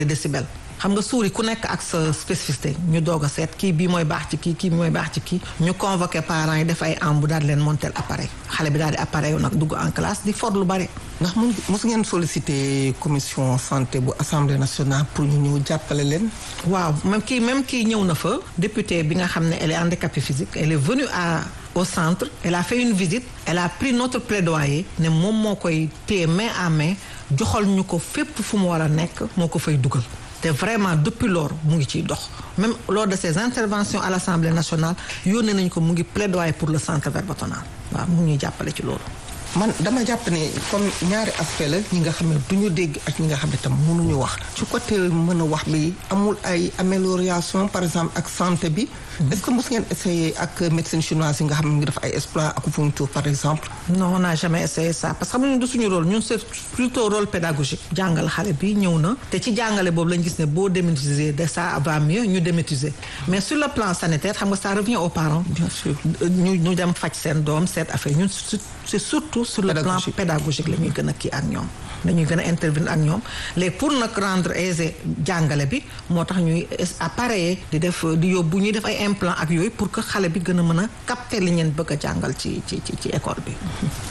décibel xam nga suuri ku nekk ak sa spécificité ñu doog a seet kii bii mooy baax ci kii kii mooy baax ci kii ñu convoqué parents yi def ay embu daal di leen montel appareil xale bi daal di appareil nag dugg en classe di for lu bare. ndax mun mos ngeen sollicité commission santé bu assemblée nationale pour ñu ñëw jàppale leen. waaw même kii même kii ñëw na fa député bi nga xam ne elle est handicapée physique elle est venue à au centre elle a fait une visite elle a pris notre plaidoyer ne moom moo koy téye main à main joxal ñu ko fépp fu mu war a nekk moo ko fay dugal. te vraiment depuis lors mu ngi ciy dox même lors de ses interventions à l'Assemblée nationale yónnee nañu ko mu ngi plaidoyer pour le centre verbotenal waaw mu ngi ñuy jàppale ci loolu. man dama jàpp ne comme ñaari aspect la ñi nga xam ne du ñu dégg ak ñi nga xam ne tam mënuñu wax ci côté mën a wax bi amul ay amélioration par exemple ak santé bi est-ce que mos ngeen essayé ak médecine chinoise yi nga xam ne ngi def ay exploit acupuncture par exemple non on n'a jamais essayé ça parce que xam nga du suñu rôle ñun c'est plutôt rôle pédagogique jàngal xale bi ñëw na te ci jàngale boobu lañ gis ne boo démétiser de ça va mieux ñu démétiser mais sur le plan sanitaire xam nga ça revient aux parents bien sûr ñu ñu dem faj seen doom seet affaire ñun c'est surtout sur le plan pédagogique la ñuy gën a kii ak ñoom dañuy gën a intervenir ak ñoom léegi pour nag rendre aisé jàngale bi moo tax ñuy appareiller di def di yóbbu ñuy def ay implant ak yooyu pour que xale bi gën a mën a capter li ngeen bëgg a jàngal ci ci ci ci école bi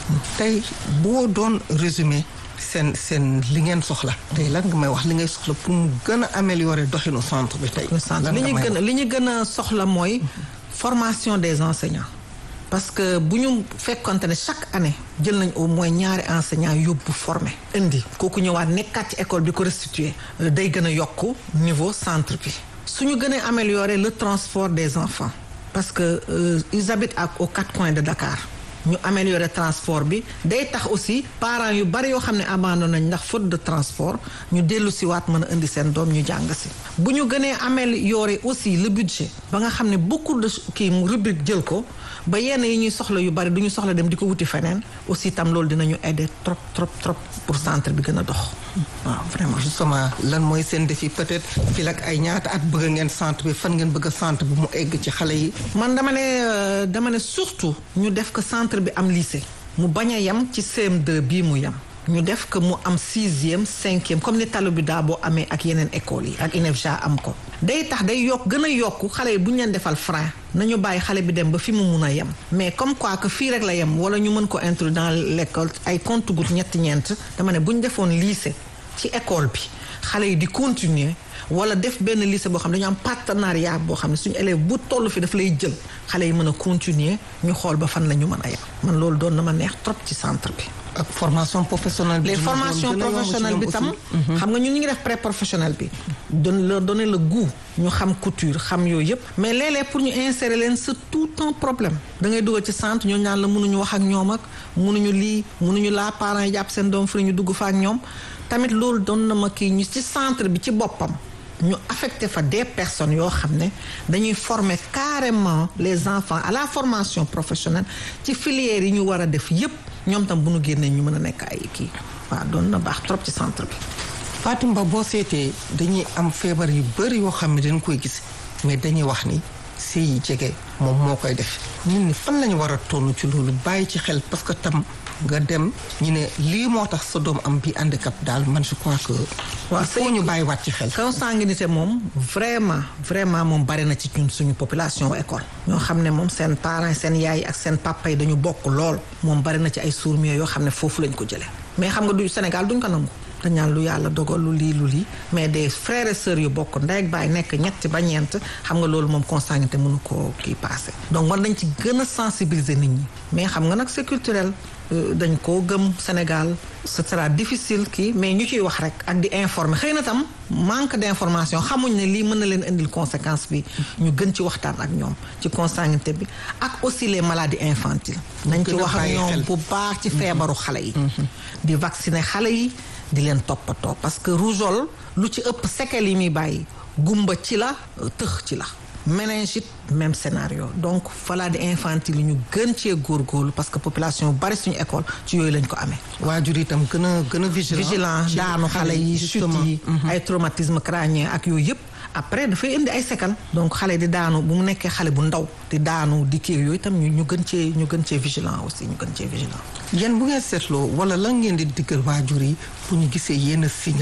tey boo doon résumé seen seen li ngeen soxla tey lan nga may wax li ngay soxla pour mu gën a améliorer doxinu centre bi tey li ñu gën a li ñu gën a soxla mooy formation des enseignants parce que bu ñu fekkonte ne chaque année jël nañ au moins ñaari enseignants yóbbu formé indi kooku ñëwaat nekkaat ci école bi ko restituer day gën a yokk niveau centre bi suñu gën a améliorer le transport des enfants parce que euh, ils habitent ak aux quatre coins de Dakar ñu améliorer transport bi day tax aussi parents yu bari yoo xam ne abandonné nañ ndax faute de transport ñu dellu si waat mën a indi seen doom ñu jàng si bu ñu gënee améliorer aussi le budget ba nga xam ne beaucoup de kii mu rubrique jël ko ba yenn yi ñuy soxla yu bari du ñu soxla dem di ko wuti feneen aussi tam loolu dinañu aider trop trop trop pour centre bi gën a dox waaw vraiment justement lan mooy seen défi peut-être fii ak ay ñaata at bëgg ngeen centre bi fan ngeen bëgg a centre bi mu egg ci xale yi man dama ne dama ne surtout ñu def ko centre bi am lycée mu bañ a yem ci CM2 bii mu yem ñu def que mu am sixième cinquième comme ni talu bi daa boo amee ak yeneen écoles yi ak INEFJA am ko day tax day yokk gën a yokk xale yi bu ñu leen defal frein nañu bàyyi xale bi dem ba fi mu mun a yem mais comme quoi que fii rek la yem wala ñu mën ko introduire dans l'école ay compte goutte ñetti ñeent dama ne bu ñu defoon lycée ci école bi xale yi di continuer wala def benn lycée boo xam ne dañu am partenariat boo xam ne suñu élève bu toll fi daf lay jël xale yi mën a continuer ñu xool ba fan la ñu mën a yem man loolu doon na ma neex trop ci centre bi ak formation professionnelle bi les formations professionnelles bi tam xam nga ñun ñu ngi def pré professionnel bi don leur donner le goût ñu xam couture xam yooyu yëpp mais léeg-léeg pour ñu insérer leen c'est tout un problème da ngay dugal ci centre ñoo ñaan la mënuñu wax ak ñoom ak mënuñu lii mënuñu laa parents yi jàpp seen doom fu ñu dugg fa ak ñoom tamit loolu doon na ma kii ñu ci centre bi ci boppam ñu affecté fa des personnes yoo xam ne dañuy former carrément les enfants à la formation professionnelle ci filières yi ñu war a def yépp ñoom tam bu ñu génnee ñu mën a nekk ay kii waaw doon na baax trop ci centre bi. Fatim Ba boo seetee dañuy am feebar yu bari yoo xam ne dañ koy gis mais dañuy wax ni sëy yi jege moom moo koy def nit ñi fan lañu war a toll ci loolu bàyyi ci xel parce que tam nga dem ñu ne lii moo tax sa doom am bi handicap daal man je crois que. waaw foo ñu bàyyi waat ci xel. consanguinité moom vraiment vraiment moom bari na ci ñun suñu population école. ñoo xam ne moom seen parents seen yaay ak seen papa yi dañu bokk lool moom bari na ci ay sourds yoo xam ne foofu lañ ko jëlee mais xam nga du Sénégal duñ ko nangu. dañ naan lu yàlla dogal lu lii lu lii mais des frères et sœurs yu bokk ndey ak baay nekk ñetti ba ñeent xam nga loolu moom consanguinité mënu koo kii passé donc war nañ ci gën a sensibiliser nit ñi mais xam nga nag c'est culturel dañ koo gëm Sénégal ce sera difficile kii mais ñu ciy wax rek ak di informer xëy na tam manque d'information xamuñ ne lii mën na leen indil conséquence bi ñu gën ci waxtaan ak ñoom ci consanguinité bi ak aussi les maladies infantiles nañ ci wax ak ñoom bu baax ci feebaru xale yi di vacciner xale yi di leen toppatoo parce que rougeole lu ci ëpp séquelles yi muy bàyyi gumba ci la tëx ci la méningite même scénario donc maladie infantile yi ñu gën cee góorgóorlu parce que population bari suñu école ci yooyu lañ ko amee. waajur itam gën a gën a vigilant. vigilant daanu xale yi chute yi. ay traumatisme crânien ak yooyu yëpp. après dafay indi ay séquelles donc xale di daanu bu mu nekkee xale bu ndaw di daanu di kii yooyu itam ñu ñu gën cee ñu gën cee vigilant aussi ñu gën cee vigilant. yéen bu ngeen seetloo wala lan ngeen di diggal waajur yi pour ñu gisee yenn signe rek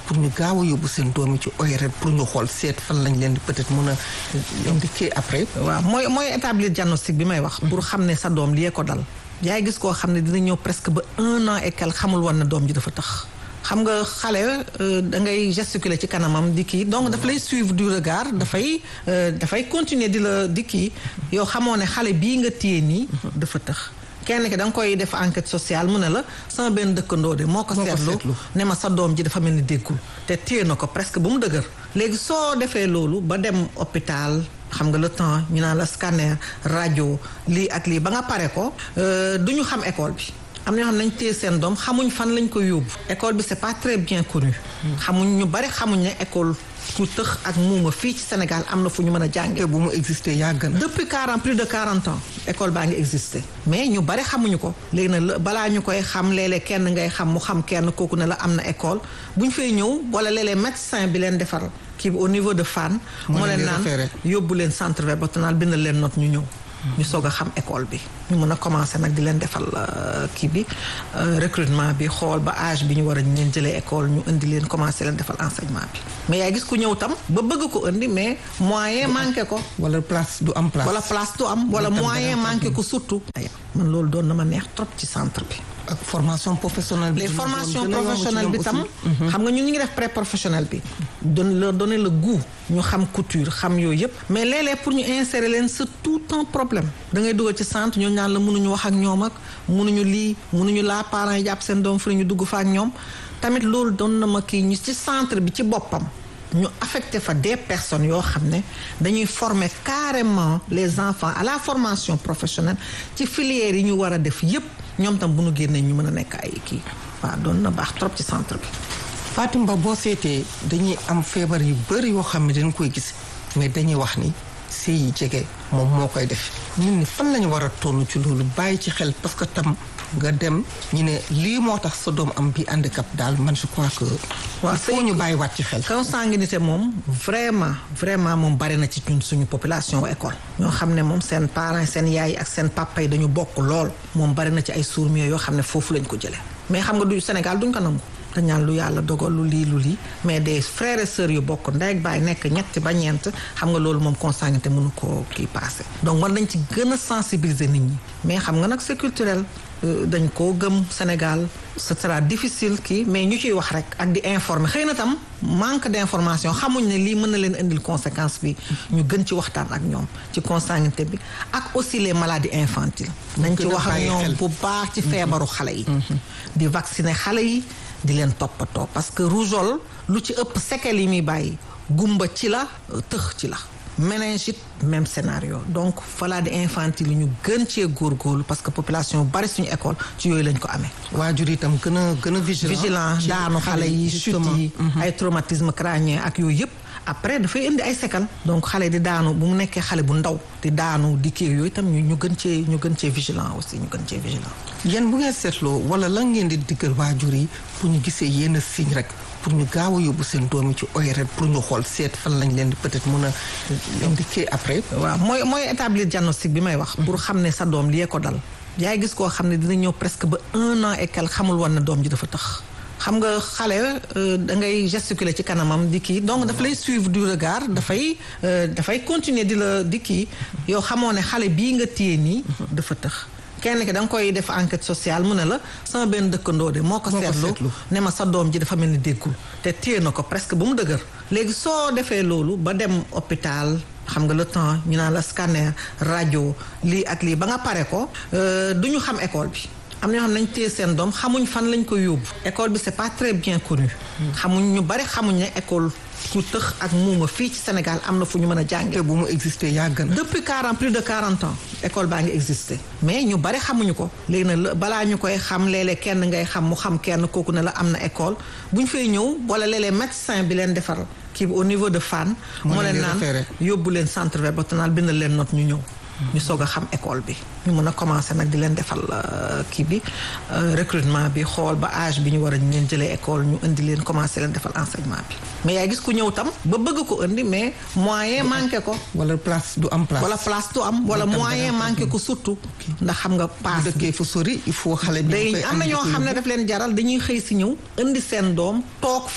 pour ñu gaaw a yóbbu seen doom yi ci ORL pour ñu xool seet fan lañ leen di peut-être mën a indiquer après. waaw mooy mooy établir diagnostic bi may wax. pour xam ne sa doom lii ko dal. yaay gis koo xam ne dina ñëw presque ba un an et quelque xamul woon na doom ji dafa tax. xam nga xale da ngay gesticuler ci kanamam di kii donc daf lay suivre du regard dafay dafay continuer di la di kii yow xamoo ne xale bii nga téye nii dafa tëx kenn ki da nga koy def enquête sociale mu ne la sama benn dëkkandoo de moo ko seetlu ne ma sa doom ji dafa mel ni déggul te téye na ko presque ba mu dëgër léegi soo defee loolu ba dem hôpital xam nga le temps ñu naan la scanner rajo lii ak lii ba nga pare ko du ñu xam école bi am na ñoo xam nañ téye seen doom xamuñ fan lañ ko yóbbu école bi c'est pas très bien connu xamuñ ñu bari xamuñ ne école ku tëx ak muuma fii ci Sénégal am na fu ñu mën a jàngee. bu mu existé yàgg na. depuis quarante plus de quarante ans école baa ngi existé mais ñu bari xamuñu ko léegi nag balaa ñu koy xam léeg-léeg kenn ngay xam mu xam kenn kooku ne la am na école bu ñu fay ñëw wala léeg-léeg médecin bi leen defar kii bi au niveau de Fann. moo leen naan yóbbu leen centre verbotenal bindal leen note ñu ñëw. ñu soog a xam école bi ñu mën a commencer nag di leen defal kii bi recrutement bi xool ba âge bi ñu war a ñu leen jëlee école ñu indi leen commencer leen defal enseignement bi mais yaay gis ku ñëw tam ba bëgg ko indi mais moyen manqué ko. wala place du am place. wala place du am wala moyen manqué ko surtout. man loolu doon na ma neex trop ci centre bi. ak formation professionnelle bi. les formations professionnelles bi tam. xam nga ñun ñu ngi def pré professionnel bi. don leur donner le goût ñu xam couture xam yooyu yëpp. mais léeg-léeg pour ñu insérer leen c'est tout un problème. da ngay dugal ci centre ñoo ñaan la mënuñu wax ak ñoom ak mënuñu lii mënuñu laa parents yi jàpp seen doom fu ñu dugg fa ak ñoom. tamit loolu doon na ma kii ñu ci centre bi ci boppam. ñu affecté fa des personnes yoo xam ne dañuy former carrément les enfants à la formation professionnelle ci filières yi ñu war a def yépp ñoom tam bu ñu génnee ñu mën a nekk ay kii waaw doon na baax trop ci centre bi. Fatim Ba boo seetee dañuy am feebar yu bëri yoo xam ne dañ koy gis mais dañuy wax ni sëy yi jege moom moo koy def nit ñi fan lañu war a toll ci loolu bàyyi ci xel parce que tam nga dem ñu ne lii moo tax sa doom am bi handicap daal man je crois que. waaw foo ñu bàyyi waat ci xel. consanguinité moom vraiment vraiment moom bari na ci ñun suñu population école. ñoo xam ne moom seen parents seen yaay ak seen papa yi dañu bokk lool moom bari na ci ay sourds yoo xam ne foofu lañ ko jëlee mais xam nga du Sénégal duñ ko nangu. dañaan lu yàlla dogal lu lii lu lii mais des frères et sœurs yu bokk ndey ak baay nekk ñetti ba ñeent xam nga loolu moom consanguinité mënu koo kii passé donc war nañ ci gën a sensibiliser nit ñi mais xam nga nag c'est culturel dañ koo gëm Sénégal ce sera difficile kii mais ñu ciy wax rek ak di informer xëy na tam manque d'information xamuñ ne lii mën na leen indil conséquence bi ñu gën ci waxtaan ak ñoom ci consanguinité bi ak aussi les maladies infantiles nañ ci wax ak ñoom bu baax ci feebaru xale yi di vacciner xale yi di leen toppatoo parce que rougeole lu ci ëpp séquelles yi muy bàyyi gumba ci la tëx ci la méningite même scénario donc maladie infantile yi ñu gën cee góorgóorlu parce que population bari suñu école ci yooyu lañ ko amee. waajur itam gën a gën a vigilant. vigilant daanu xale yi chute yi. ay traumatisme crânien ak yooyu yëpp. après dafay indi ay séquelles donc xale di daanu bu mu nekkee xale bu ndaw di daanu di kii yooyu itam ñu ñu gën cee ñu gën cee vigilant aussi ñu gën cee vigilant. yéen bu ngeen seetloo wala lan ngeen di diggal waajur yi pour ñu gisee yenn signe rek pour ñu gaaw a yóbbu seen doom yi ci ORL pour ñu xool seet fan lañ leen di peut-être mën a indiquer après. waaw mooy mooy établir diagnostic bi may wax. pour xam ne sa doom lii ko dal. yaay gis koo xam ne dina ñëw presque ba un an et quelque xamul woon na doom ji dafa tax. xam nga xale da ngay gesticuler ci kanamam di kii donc daf lay suivre du regard dafay dafay continuer di la di kii yow xamoo ne xale bii nga téye nii dafa tëx kenn ki da nga koy def enquête sociale mu ne la sama benn dëkkandoo de moo ko seetlu ne ma sa doom ji dafa mel ni déggul te téye na ko presque ba mu dëgër léegi soo defee loolu ba dem hôpital xam nga le temps ñu naan la scanner rajo lii ak lii ba nga pare ko du ñu xam école bi am na ñoo xam nañ téye seen doom xamuñ fan lañ ko yóbbu école bi c'est pas très bien connu xamuñ ñu bari xamuñ ne école ku tëx ak muuma fii ci Sénégal am na fu ñu mën a jàngee. bu mu existé yàgg na. depuis quarante plus de quarante ans école baa ngi existé mais ñu bari xamuñu ko léegi nag balaa ñu koy xam léeg-léeg kenn ngay xam mu xam kenn kooku ne la am na école bu ñu fay ñëw wala léeg-léeg médecin bi leen defar kii bi au niveau de Fann. moo leen naan yóbbu leen centre verbotenal bindal leen note ñu ñëw. ñu soog a xam école bi ñu mën a commencer nag di leen defal kii bi recrutement bi xool ba âge bi ñu war a ñu leen jëlee école ñu indi leen commencer leen defal enseignement bi mais yaay gis ku ñëw tam ba bëgg ko indi mais moyen manqué ko. wala place du am place. wala place du am wala moyen manqué ko surtout. ndax xam nga paas bi dëkkee fu sori il faut xale bi. day am na ñoo xam ne daf leen jaral dañuy xëy si ñëw indi seen doom toog fa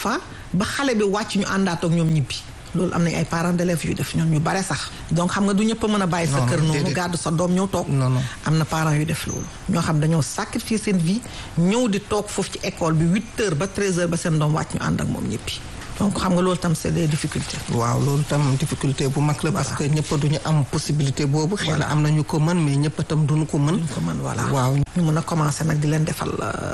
ba xale bi wàcc ñu àndaat ak ñoom ñibbi loolu am nañ ay parents d'élèves yu def ñoom ñu bare sax donc xam nga du ñëpp a mën a bàyyi sa Non, kër non, noonu déedéet. gàddu sa doom ñëw toog Non, non. am na parents yu def loolu ñoo xam dañoo sacrifier seen vie ñëw di toog foofu ci école bi huit heures ba treize heures ba seen doom wàcc ñu ànd ak moom ñibbi donc xam nga loolu tam c'est des difficultés waaw loolu tam difficulté bu mag la parce que ñëpp duñu am possibilité boobu xëy na am nañu ko mën mais ñëpp tam duñu ko mën ñu ko mën voilà waaw ñu mën a commencer nag di leen defal euh,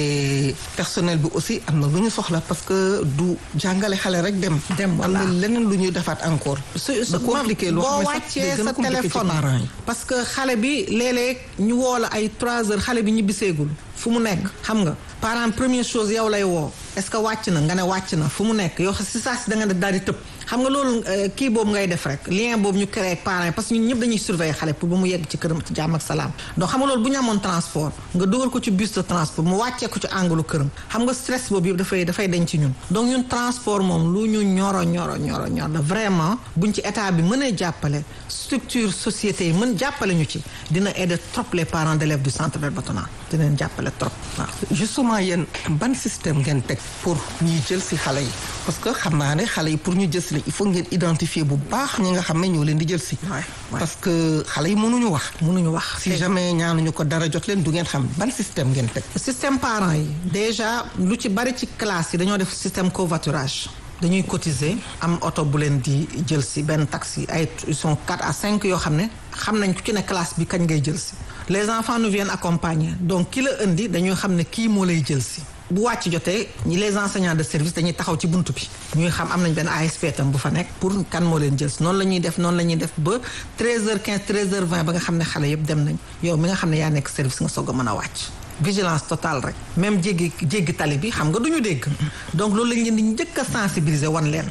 te personnel bi aussi am na lu ñu soxla parce que du jàngale xale rek dem Dem, voilà. am na leneen lu ñuy defaat encore su da compliqué loo boo xam ne sax day wàccee gën a sa compliqué ci téléphone parents yi parce que xale bi léeg-léeg ñu woo la ay 3 heures xale bi ñibbiseegul fu mu nekk xam nga parent première chose yow lay woo est-ce que wàcc na nga ne wàcc na fu mu nekk yow si saa si da nga def daal di tëb xam nga loolu euh, kii boobu ngay def rek lien boobu ñu créé ak parents yi parce que ñun ñëpp dañuy surveiller xale pour ba mu yegg ci këram ci jàmm ak salaam donc xam nga loolu bu ñu amoon transport nga dugal ko ci bus de transport mu wàccee ko ci anglu këram xam nga stress boobu yëpp dafay dafay dañ ci ñun donc ñun transport moom lu ñu ñoro ñoro ñoro ñor la vraiment buñ ci état bi mënee jàppale structure société yi mën jàppale ñu ci dina aider trop les parents d'élèves du centre Verbatona dina leen jàppale trop waaw justement yéen ban système ngeen teg pour ñuy jël si xale yi parce que xam naa ne xale yi pour ñu jël si la il faut ngeen identifier bu baax ñi nga xam ne ñoo leen di jël si waay waay parce que xale yi mënuñu wax mënuñu wax si jamais ñaanuñu ko dara jot leen du ngeen xam ban système ngeen teg système parents yi déjà lu ci bari ci classe yi dañoo def système covoiturage dañuy cotiser am oto bu leen di jël si benn taxi ay ils sont quatre à cinq yoo xam ne xam nañ ku ci ne classe bi kañ ngay jël si les enfants nous viennent accompagner donc ki la indi dañuy xam ne kii moo lay jël si bu wàcc jotee ñi les enseignants de service dañuy taxaw ci buntu bi ñuy xam am nañ benn ASP tam bu fa nekk pour kan moo leen jël si noonu la ñuy def noonu la ñuy def ba 13h15 13h20 ba nga xam ne xale yëpp dem nañ yow mi nga xam ne yaa nekk service nga soog a mën a wàcc vigilance totale rek même jéggi jéggi tali bi xam nga duñu dégg donc loolu lañ leen di njëkk a sensibiliser wan leen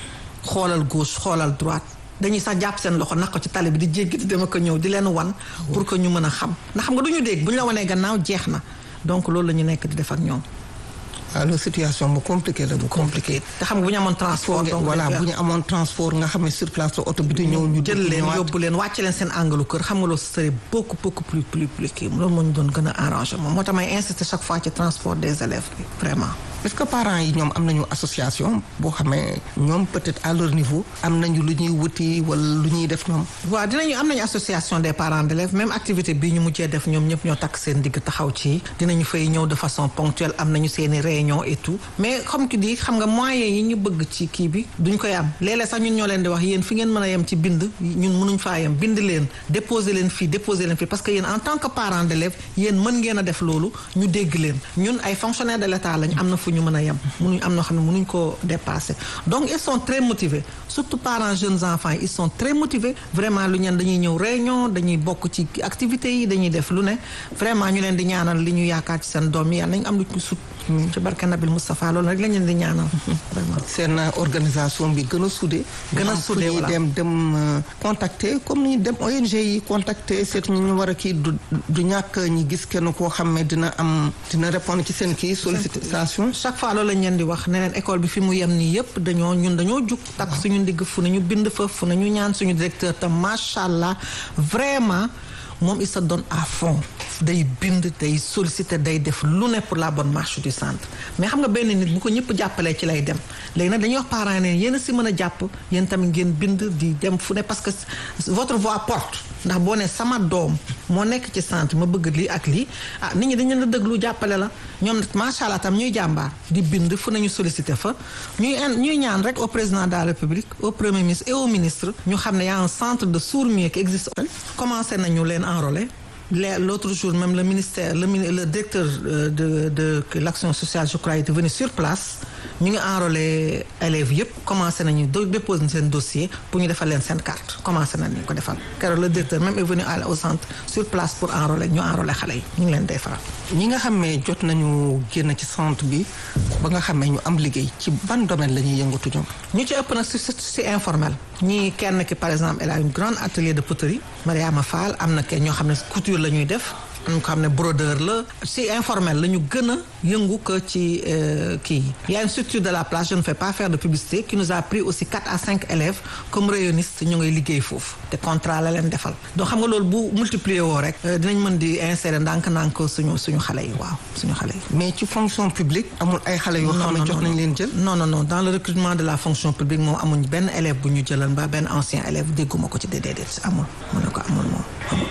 xoolal gauche xoolal droite dañuy sax jàpp seen loxo naq ko ci tali bi di jéggi di dem ak a ñëw di leen wan pour que ñu mën a xam ndax xam nga duñu dégg bu ñu la wanee gannaaw jeex na donc loolu la ñu nekk di def ak ñoom alors situation bu compliqué la bu compliqué te xam nga bu ñu amoon transport donc voilà dañ bu koy- ñu amoon transport nga xam ne sur place la oto bi di ñëw ñu jël dugg leen ñëwaat. yóbbu leen wàcce leen seen angalu kër xam nga loolu ce serait beaucoup beaucoup plus plus plus kii loolu moo ñu doon gën a arrangé moom moo tax may insister chaque fois ci transport des élèves bi vraiment est-ce que parents yi ñoom am nañu association boo xamee ñoom peut-être à leur niveau am nañu lu ñuy wuti wala lu ñuy def ñoom waaw dinañu am nañu association des parents d'élèves même activité bii ñu mujjee def ñoom ñëpp ñoo takk seen digg taxaw ci dinañu fay ñëw de façon ponctuelle am nañu seeni réunion et tout mais comme tu dis xam nga moyens yi ñu bëgg ci kii bi duñ koy am léeg-léeg sax ñun ñoo leen di wax yéen fi ngeen mën a yem ci bind ñun mënuñ faa yem bind leen déposer leen fii déposer leen fii parce que yéen en tant que parent d'élève yéen mën ngeen a def loolu ñu dégg leen ñun ay fonctionnaires de l'État lañ am na fu ñu mën a yem mënuñ am noo xam ne mënuñ koo dépasser donc ils sont très motivés surtout parents jeunes enfants yi ils sont très motivés vraiment lu ñeen dañuy ñëw réunion dañuy bokk ci activités yi dañuy def lu ne vraiment ñu leen di ñaanal li ñu yaakaar ci seen doom yi yàlla nañ am lu ci sut ci barke Nabil Moustapha loolu rek lañ leen di ñaanal vraiment seen organisation bi gën a soudé Gën a xam fu soudé, ñuy voilà. dem dem euh, contacter comme ni ñu dem ONG yi contacter seet ñu ñu war a kii du du ñàkk ñi gis kenn koo xam ne dina am dina répondre ci seen kii sollicitation chaque fois loolu lañ leen di wax ne leen école bi fi mu yem nii yëpp dañoo ñun dañoo jug takk suñu ndigg fu nañu bind fa fu nañu ñaan suñu directeur tam macha allah vraiment moom il se donne à fond day bind day solliciter day def lu ne pour la bonne marche du centre mais xam nga benn nit bu ko ñëpp jàppalee ci lay dem léegi nag dañuy wax parents yi ne yéen a si mën a jàpp yéen tamit ngeen bind di dem fu ne parce que votre voix porte ndax boo ne sama doom moo nekk ci centre ma bëgg lii ak lii ah nit ñi dañu leen a déglu jàppale la ñoom nag macha allah tam ñuy jàmbaar di bind fu nañu solliciter fa ñuy in- ñuy ñaan rek au président de la république au premier ministre et au ministre ñu xam ne y a un centre de sourds-muets qui existe commencé nañu leen enrôler Les- L'autre jour, même le ministère, le, mini- le directeur euh, de, de, de l'action sociale, je crois, était venu sur place. Nous avons enrôlé élèves, yep, commencé à déposer un dossier pour nous faire une carte. Commencé à nous faire. Car le directeur même est venu à- au centre sur place pour enrôler. Nous enrôler les enfants. Nous les faire. ñi nga xam ne jot nañu génn ci centre bi ba nga xam ne ñu am liggéey ci ban domaine la ñuy yëngatu ñoom ñu ci ëpp nag si si si informel ñii kenn ki par exemple elle a une grande atelier de poterie Mariama Fall am na kenn ñoo xam ne couture la ñuy def am ko xam ne brodeur la si informel la ñu gën a yëngu que ci kii y a une structure de la place je ne fais pas faire de publicité qui nous a pris aussi quatre à cinq élèves comme rayonnistes ñu ngay liggéey foofu te contrat la leen defal donc xam nga loolu bu multiplier woo rek dinañ mën di insérer ndànk-ndànk suñu suñu xale yi waaw suñu xale yi. mais ci fonction publique amul ay xale yoo xam ne jox nañ leen jël. non non non dans le recrutement de la fonction publique moom amuñ benn élève bu ñu jëlal mbaa benn ancien élève dégguma ko ci déedéet amul mu ne ko amul moom amul.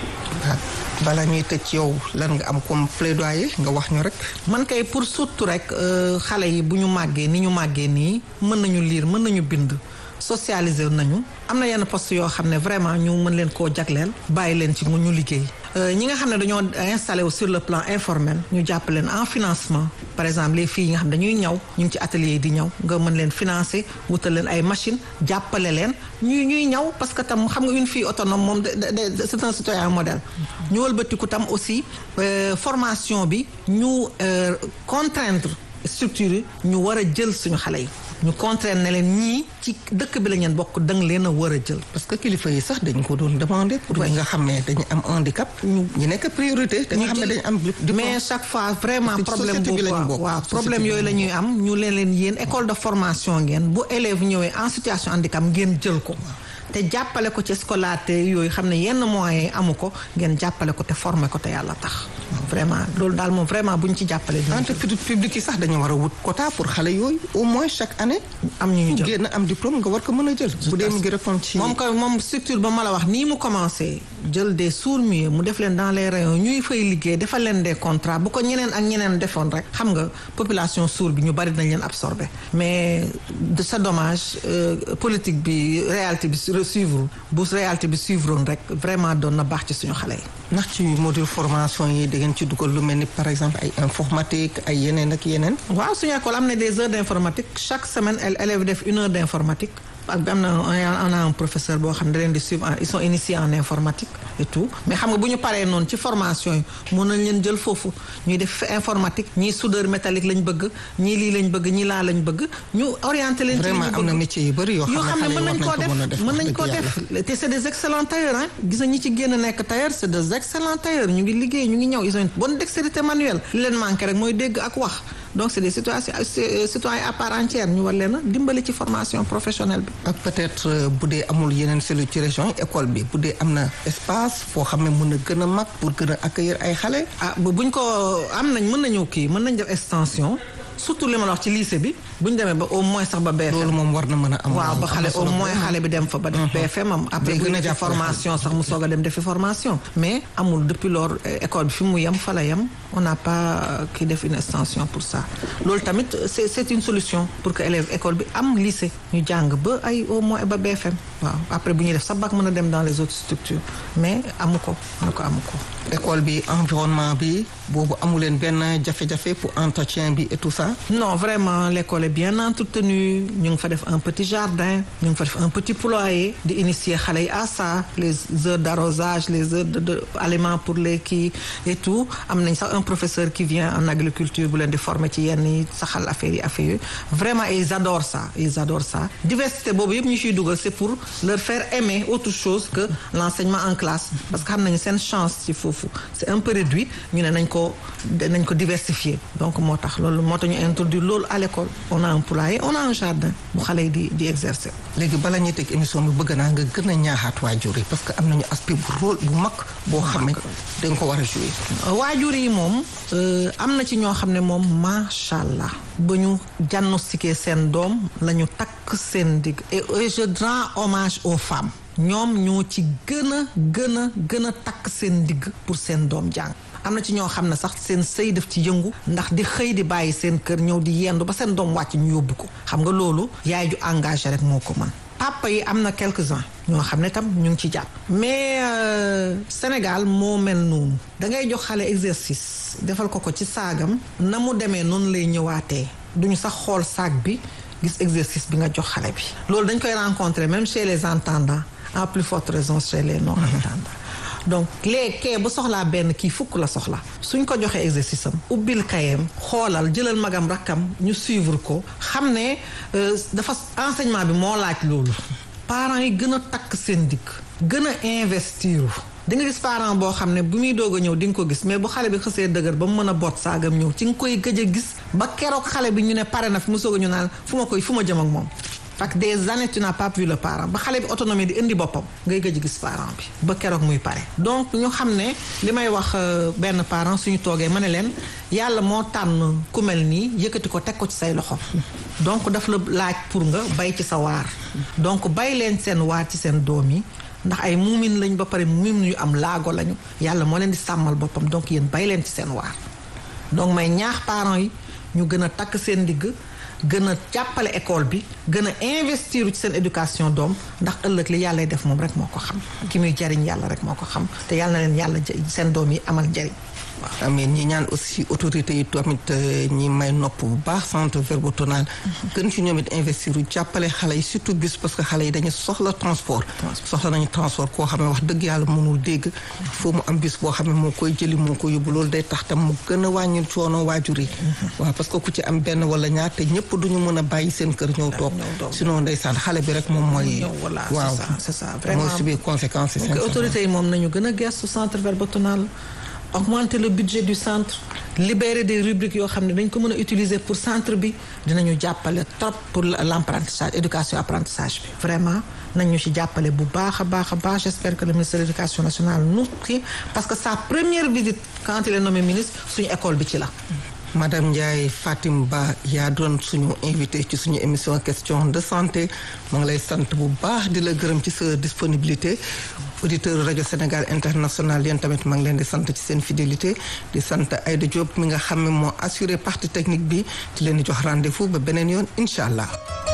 bala ñuy tëj yow lan nga am comme plaidoyer nga wax ñu rek. man kay pour surtout rek xale yi bu ñu màggee ni ñu màggee nii mën nañu lire mën nañu bind socialiser nañu am na yenn poste yoo xam ne vraiment ñu mën leen koo jagleel bàyyi leen ci mu ñu liggéey. ñi nga xam ne dañoo installé wu sur le plan informel ñu jàpp leen en financement par exemple les filles yi nga xam dañuy ñaw ñu ngi ci atelier yi di ñaw nga mën leen financer wutal leen ay machine jàppale leen ñuy ñuy ñaw parce que tam xam nga une fille autonome moom c'est un citoyen modèle ñu wëlbatiku tam aussi formation bi ñu contraindre structure yi ñu war a jël suñu xale yi ñu contraindre ne leen ñii ci dëkk bi la ngeen bokk danga leen a war a jël. parce que kilifa yi sax dañ ko doon demander. pour ñi nga xam ne dañu am handicap. ñu ñu nekk priorité. te nga xam ne dañu am mais chaque fois vraiment problème boobu waaw problème yooyu la ñuy am ñu leen leen yéen école de formation ngeen bu élève ñëwee en situation handicap ngeen jël ko. te jàppale ko ci scolarité yooyu xam ne yenn moyens yi amu ko ngeen jàppale ko te former ko te yàlla tax. vraiment loolu daal moom vraiment bu ñu ci jàppale. entreprise publique yi sax dañu war a wut quota pour xale yooyu au moins chaque année. am ñu ñu jël génn am diplôme nga war ko mën a jël. bu dee mu ngi répondre ci. moom kay moom structure ba ma la wax nii mu commencé jël des sourds-muets mu def leen dans les rayons ñuy fay liggéey defal leen des contrats bu ko ñeneen ak ñeneen defoon rek xam nga population sourde bi ñu bari nañ leen absorbé mais de sa dommage politique bi réalité bi suivre bu réalité bi suivre rek vraiment doon na baax ci suñu xale yi. ndax ci module formation yi da ngeen ci dugal lu mel ni par exemple ay informatique ay yeneen ak yeneen. waaw suñu école am na des heures d' informatique chaque semaine élèves def une heure d' informatique. ak am na on a un professeur boo xam ne da leen di suivre ils sont initiés en informatique et tout mais xam nga bu ñu paree noonu ci formation yi mun nañ leen jël foofu ñuy def informatique ñii soudeur métallique lañ bëgg ñii lii lañ bëgg ñii laa lañ bëgg ñu orienté leen. ci li ñu bëgg vraiment am na métier yu bëri yoo xam ne mën nañ koo def mën nañ koo def te c' est des excellents tailleurs ah gis nga ñi ci génn nekk tailleur c' est des excellents tailleurs ñu ngi liggéey ñu ngi ñëw ils ont une bonne dextérité manuelle li leen manqué rek mooy dégg ak wax donc c' est des situations citoyens à part entière ñu war leen a dimbali ci formation professionnelle bi. ak peut-être bu dee amul yeneen cellule ci région yi école bi bu dee am na espace foo xam ne mën a gën a mag pour gën a accueillir ay xale. ah buñ ko am nañ mën nañu kii mën nañ def extension surtout li ma la wax ci lycée bi bu ñu demee ba au moins sax ba BFM. loolu moom war na mën a am. waaw ba xale au moins xale bi dem fa ba def BFM am. après bu ñu formation sax mu soog a dem defi formation. mais amul depuis lors école bi fi mu yem fa la yem on n'a pas ki def une extension pour ça loolu tamit c'est c'est une solution pour que élève école bi am lycée ñu jàng ba ay au moins ba BFM waaw après bu ñuy def sa bac mën a dem dans les autres structures mais amu ko na ko amu ko. école bi environnement bi boobu amu leen benn jafe-jafe pour entretien bi et tout ça. non vraiment l'école est bien entretenue ñu ngi fa def un petit jardin ñu ngi fa def un petit poulailler di initier xale yi à ça les heures d'arrosage les heures de, de aliments pour les kii et tout am nañ sax un professeur qui vient en agriculture bu leen di former ci yenn yi saxal affaires yi affaires yooyu vraiment ils adorent ça ils adorent ça diversité boobu yëpp ñu ciy dugal c'est pour leur faire aimer autre chose que l'enseignement en classe parce que xam nañu seen chance ci foofu c'est un peu réduit ñu ne nañ ko nañ ko diversifier donc moo tax loolu moo tax ñu introduire loolu à l'école on a un poulailler on a un jardin bu xale yi di di exercer. léegi bala ñuy teg émission bi bëgg naa nga gën a ñaaxaat waajur yi parce que am nañu aspect bu rôle bu mag boo xam ne dañ ko war a jouer. waajur yi moom am na ci ñoo xam ne moom macha allah ba ñu diagnostiqué seen doom la ñu takk seen digg et je rends hommage aux femmes. ñoom ñoo ci gën a gën a gën a takk seen digg pour seen doom jàng am na ci ñoo xam ne sax seen sëy def ci yëngu ndax di xëy di bàyyi seen kër ñëw di yendu ba seen doom wàcc ñu yóbbu ko xam nga loolu yaay ju engagé rek moo ko mën papa yi am na quelques-uns ñoo xam ne tam ñu ngi ci jàpp mais Sénégal moo mel noonu da ngay jox xale exercice defal ko ko ci saagam na mu demee noonu lay ñëwaatee duñu sax xool saag bi gis exercice bi nga jox xale bi loolu dañ koy rencontrer même chez les entendants à plus forte raison chez les non entendants donc léegi kee bu soxlaa benn kii fukk la soxla suñ ko joxee exercice am ubbil kayam xoolal jëlal magam rakkam ñu suivre ko xam ne dafa enseignement bi moo laaj loolu parents yi gën a takk seen dikk gën a investir di nga gis parent boo xam ne bu muy doog a ñëw di nga ko gis mais bu xale bi xësee dëgër ba mu mën a boot saagam ñëw ci nga koy gëj a gis ba keroog xale bi ñu ne pare na fi mu soog a ñu naan fu ma koy fu ma jëm ak moom parce que des années tu n'as pas vu le parent ba xale bi autonomie di indi boppam ngay gëj gis parent bi ba keroog muy pare donc ñu xam ne li may wax benn parent suñu toogee ma ne leen yàlla moo tànn ku mel nii yëkkati ko teg ko ci say loxo donc daf la laaj pour nga bay ci sa waar donc bay leen seen waar ci seen doom yi ndax ay muumin lañ ba pare muumin yu am laago lañu yàlla moo leen di sàmmal boppam donc yéen bay leen ci seen waar donc may ñaax parents yi ñu gën a takk seen ndigg gën a jàppale école bi gën a investir ci seen éducation doom ndax ëllëg li yàlla def moom rek moo ko xam ki muy jariñ yàlla rek moo ko xam te yàlla na leen yàlla seen doom yi amal njariñ waaw amiin ñi ñaan aussi autorités yi tamit ñi may nopp bu baax centre verbotonal gën ci ñoom it investir u jàppale xale yi surtout bus parce que xale yi dañu soxla transport soxla nañu transport koo xam ne wax dëgg yàlla mënul dégg foo mu am bus boo xam ne moo koy jëli moo ko yóbbu loolu day tax tam mu gën a wàññi coono waajur yi waaw parce que ku ci am benn wala ñaar te ñëpp duñu mën a bàyyi seen kër ñëw toog sinon ndeysaan xale bi rek moom mooy waaw c'est ça vraiment mooy subir conséquences yi autorités yi moom nañu gën a gestu centre verbotonal augmenter le budget du centre libérer des rubriques yoo xam ne dañ ko mën a utiliser pour centre bi dinañu jàppale trop pour l'apprentissage éducation apprentissage bi vraiment nañu ci jàppale bu baax a baax a baax j'espère que le ministre de l'éducation nationale nous kii parce que sa première visite quand il est nommé ministre suñu école bi ci la madame Ndiaye Fatim Ba yaa doon suñu invité ci suñu émission question de santé ma ngi lay sant bu baax di la gërëm ci sa disponibilité auditeur rajo Sénégal international yéen tamit maa ngi leen di sant ci seen fidélité di sant Aïda Diop mi nga xam ne moo assuré partie technique bi di leen di jox rendez-vous ba beneen yoon incha allah.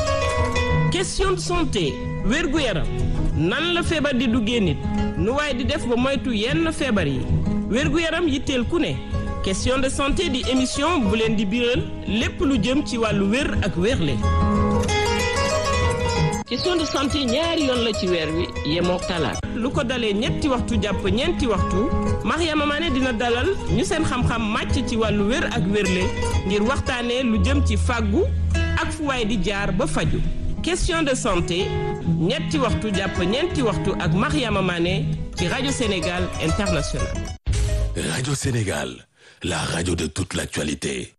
question de santé wérgu yaram nan la feebar di duggee nit nu waaye di def ba moytu yenn feebar yi wérgu yaram yitteel ku ne. question de santé di émission bu leen di biral lépp lu jëm ci wàllu wér ak wérle question de santé ñaari yoon la ci weer wi yemook talaata lu ko dalee ñetti waxtu jàpp ñeenti waxtu Mariama Mané dina dalal ñu seen xam-xam màcc ci wàllu wér ak wérle ngir waxtaanee lu jëm ci fàggu ak fu waay di jaar ba faju question de santé ñetti waxtu jàpp ñeenti waxtu ak Mariama Mané ci rajo Sénégal International Radio Sénégal la radio de toute l'actualité.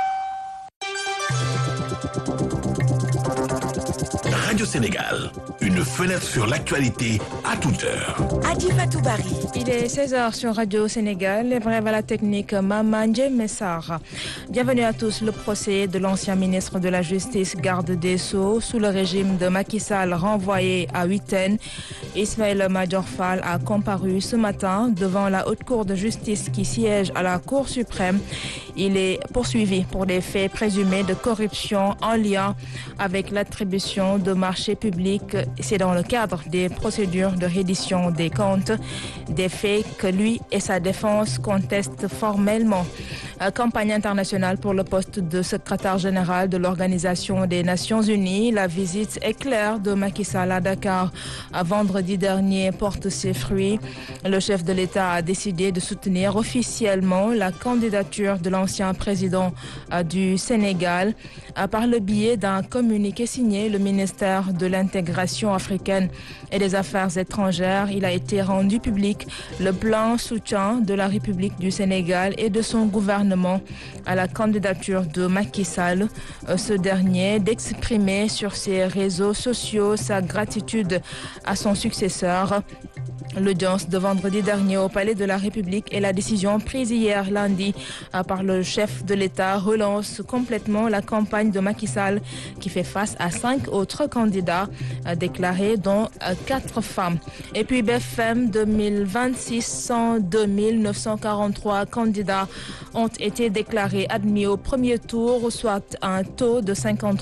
Radio Sénégal, une fenêtre sur l'actualité à toute heure. Adifatou Bari. Il est 16h sur Radio Sénégal, les brèves à la technique Mamandje Messar. Bienvenue à tous. Le procès de l'ancien ministre de la Justice, garde des Sceaux, sous le régime de Macky Sall, renvoyé à Huitaine. Ismaël Majorfal a comparu ce matin devant la Haute Cour de justice qui siège à la Cour suprême. Il est poursuivi pour des faits présumés de corruption en lien avec l'attribution de marchés publics. C'est dans le cadre des procédures de reddition des comptes, des faits que lui et sa défense contestent formellement. Campagne internationale pour le poste de secrétaire général de l'Organisation des Nations Unies. La visite éclair de Macky Sall à Dakar à vendredi dernier porte ses fruits. Le chef de l'État a décidé de soutenir officiellement la candidature de l'ancien président du Sénégal par le biais d'un communiqué signé le ministère de l'intégration africaine et des Affaires étrangères. Il a été rendu public le plan soutien de la République du Sénégal et de son gouvernement à la candidature de Macky Sall. Ce dernier d'exprimer sur ses réseaux sociaux sa gratitude à son successeur. L'audience de vendredi dernier au Palais de la République et la décision prise hier lundi par le chef de l'État relance complètement la campagne de Macky Sall qui fait face à cinq autres candidats déclarés dont quatre femmes. Et puis BFM 2026, 102 943 candidats ont été déclarés admis au premier tour, soit un taux de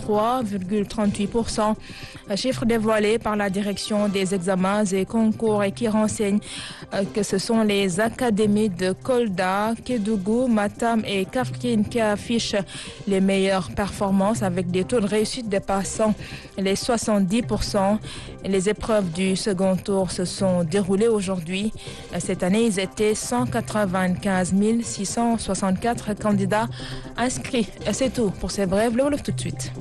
53,38%. Chiffre dévoilé par la direction des examens et concours et qui renseigne que ce sont les académies de Kolda, Kédougou, Matam et Kafrine qui affichent les meilleures performances avec des taux de réussite dépassant les 70%. Les épreuves du second tour se sont déroulées aujourd'hui. Cette année, ils étaient 195 664 candidats inscrits. C'est tout pour ces brèves. Le Wolof tout de suite.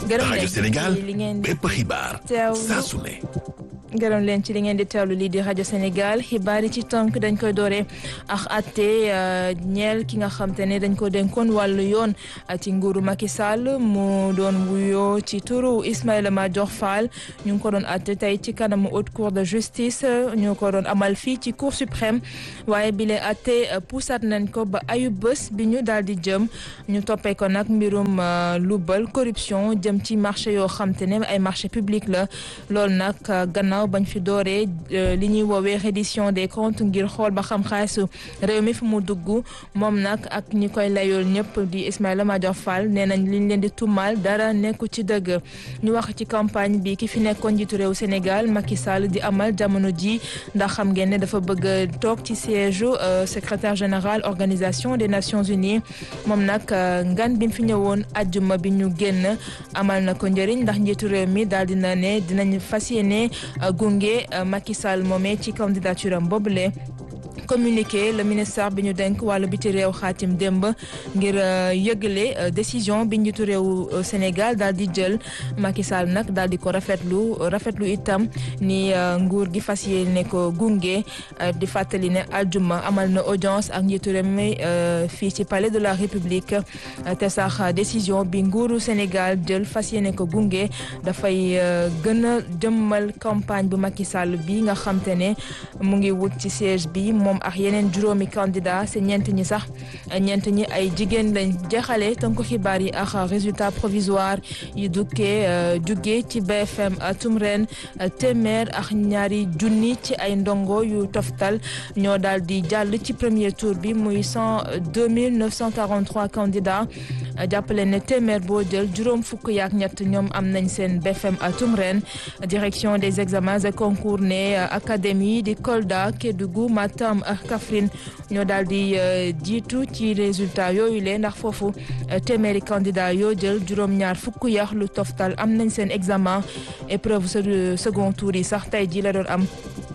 gërëm rajo leen Sénégal ci li ngeen di bépp xibaar teewlu. saa su ne gërëm leen ci li ngeen di teewlu lii di rajo Sénégal xibaar yi ci tënk dañ koy doore ak atte ñeel ki nga xam te ne dañ ko dénkoon wàllu yoon ci nguuru Macky Sall mu doon wuyoo ci turu Ismaïla Madior Fall ñu ngi ko doon atte tey ci kanamu haute cour de justice ñu ko doon amal fii ci cour suprême waaye bile atte puusat nañ ko ba ayu bés bi ñu daal di jëm ñu toppee ko nag mbirum lubal corruption jëm ci marché yoo xam te ne ay marché public la loolu nag gannaaw bañ fi dooree li ñuy woowee reddition des comptes ngir xool ba xam xaalisu réew mi fi mu dugg moom nag ak ñi koy layool ñëpp di Ismaïla Madior Fall nee nañ liñ leen di tumal dara nekku ci dëgg ñu wax ci campagne bi ki fi nekkoon njiitu réew Sénégal Macky Sall di amal jamono ji ndax xam ngeen ne dafa bëgg a toog ci siège secrétaire général organisation des Nations Unies moom nag ngan bi mu fi ñëwoon ajjuma bi ñu génn amal na ko njëriñ ndax njiitu réew mi daal dina ne dinañ fas yéene gunge Macky Sall moomee ci candidature am boobule communiqué le ministère bi ñu denk wàllu biti réew xaatim démb ngir yëgale décision bi njiitu réew Sénégal daal di jël Macky Sall nag daal di ko rafetlu rafetlu itam ni nguur gi fas yéene ko gunge di fàttali ne aljuma amal na audience ak njiitu réew mi fii ci palais de la République te sax décision bi nguuru Sénégal jël fas yéene ko gunge dafay gën a jëmmal campagne bu Macky Sall bi nga xam te ne mu ngi wut ci siège bi moom ak yeneen juróomi candidat si ñeent ñi sax ñeent ñi ay jigéen lañ jeexale tënku xibaar yi ak résultat provisoire yi dukkee jugee ci BFM atum ren téeméer ak ñaari junni ci ay ndongo yu toftal ñoo daal di jàll ci premier tour bi muy cent deux mille neuf cent quarante trois candidats jàppale ne téeméer boo jël juróom fukk yaak ñett ñoom am nañ seen BFM atum ren direction des examens et concours ne académie di Kolda Kédougou Matam ak Kaffrine ñoo daal di jiitu ci résultat yooyu lee ndax foofu téeméeri candidat yoo jël juróom-ñaar fukk yax lu toftal am nañ seen examen épreuve second tour yi sax tey ji la doon am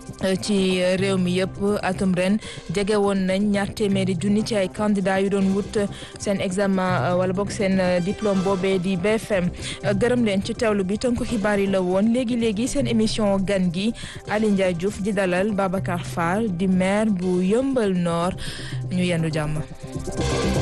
ci réew mi yëpp atum ren jege woon nañ ñaar téeméeri junni ci ay candidats yu doon wut seen examen wala boog seen diplôme boobee di BFM gërëm leen ci teewlu bi tënku xibaar yi la woon léegi léegi seen émission gan gi Ali Ndiaye Diouf di dalal Babacar Fall di maire bu Yëmbal Nord ñu yendu jàmm.